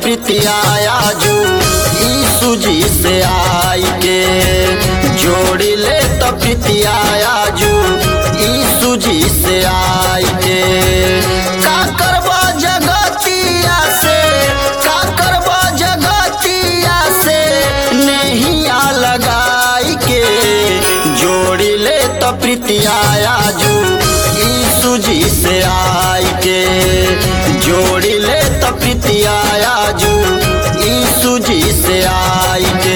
प्रीतिया आजू यीशु जी से आई के जोड़ी ले तो प्रीतिया आजू यीशु जी से आई के का करबा जगतिया से का करबा जगतिया से नहिया लगाई के जोड़ी ले तो प्रीतिया आजू यीशु जी से आई के जोड़ी ले तो प्रीतिया आजू यीशु जी से आई के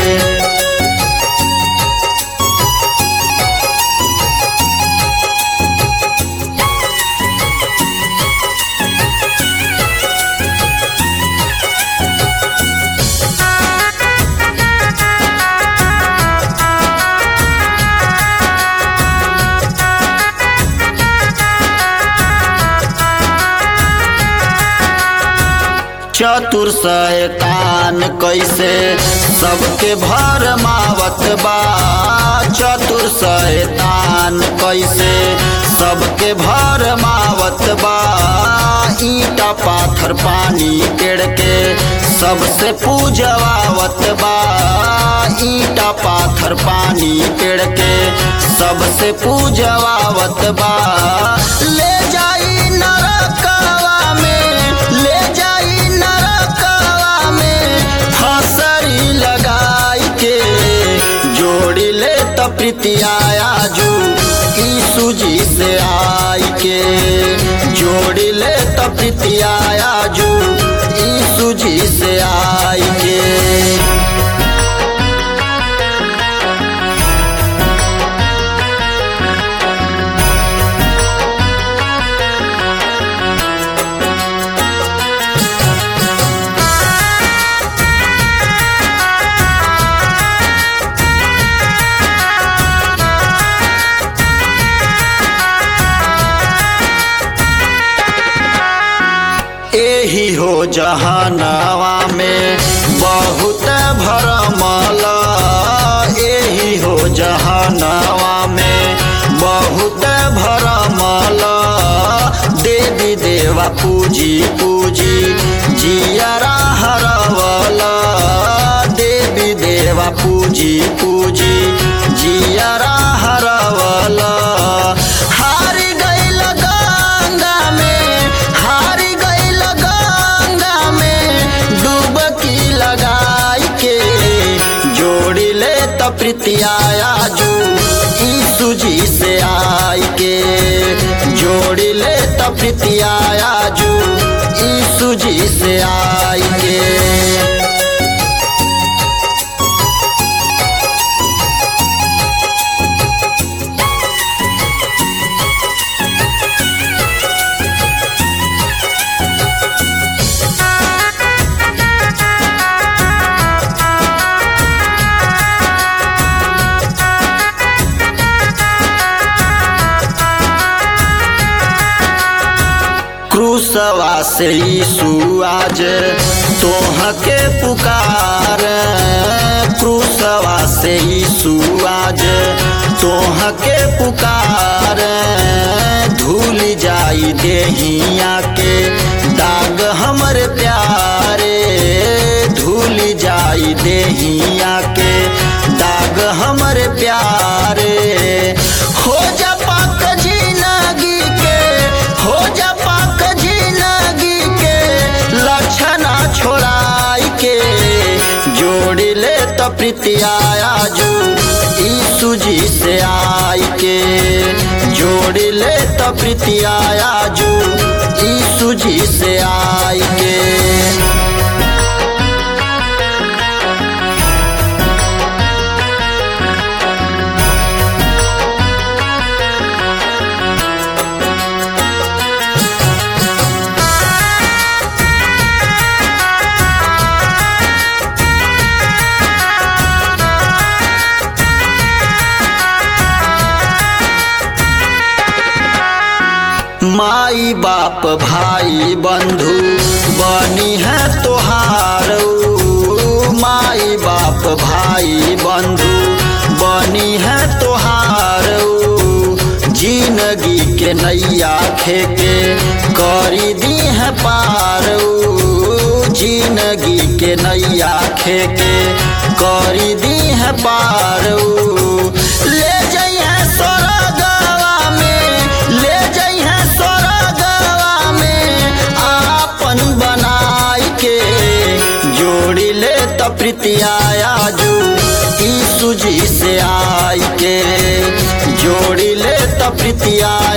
चतुर शैतान कैसे सबके भर मावत बा चतुर शैतान कैसे सबके भर मावत बा ईटा पाथर पानी पेड़ के सबसे पूजवावत बा ईटा पाथर पानी पेड़ के सबसे पूजवावत बा ले जाई नरकवा में ले जाई नरकवा में फसरी लगाई के जोड़ी ले तो प्रीतिया आजू यीशु जी से आई के जोड़ी ले तो प्रीतिया आजू यीशु जी से आई के एही हो जहानवा में बहुत भरमल एही हो जहानवा में बहुत भरमल देवी देवा पूजी पूजी जियरा हरवल देवी देवा पूजी पूजी जियरा हरवल हारी गइल गंगा में हारी गइल गंगा में डुबकी लगाई के जोड़ी ले तो प्रीतिया आजू यीशु जी से आई के जोड़ी ले तो प्रीतिया आजू यीशु जी से आई के क्रूसवा से यीशु आज तोह के पुकार क्रूसवा से यीशु आज तोह के पुकार धूल जाई देहिया के दाग हमर प्यारे धूल जाई देहिया के दाग हमर प्यारे हो जा पाक जिंदगी के हो जा पाक जिंदगी के लक्षणा छोड़ाई के जोड़ी ले तो प्रीतिया आजू यीशु जी से आई के जोड़ी ले तो प्रीतिया आजू यीशु जी से आई के माई बाप भाई बंधु बनी है तोहार ऊ। माई बाप भाई बंधु बनी है तोहार ऊ। जिंदगी के नैया खेके करी दी है पार ऊ। जिंदगी के नैया खेके करी दी है पार ऊ। ले जइहे स्वर्गवा में ले जइहे स्वर्गवा में आपन बनाई के जोड़ी ले त प्रीतिया जू यीशु जी से आई के जोड़ी ले त प्रीतिया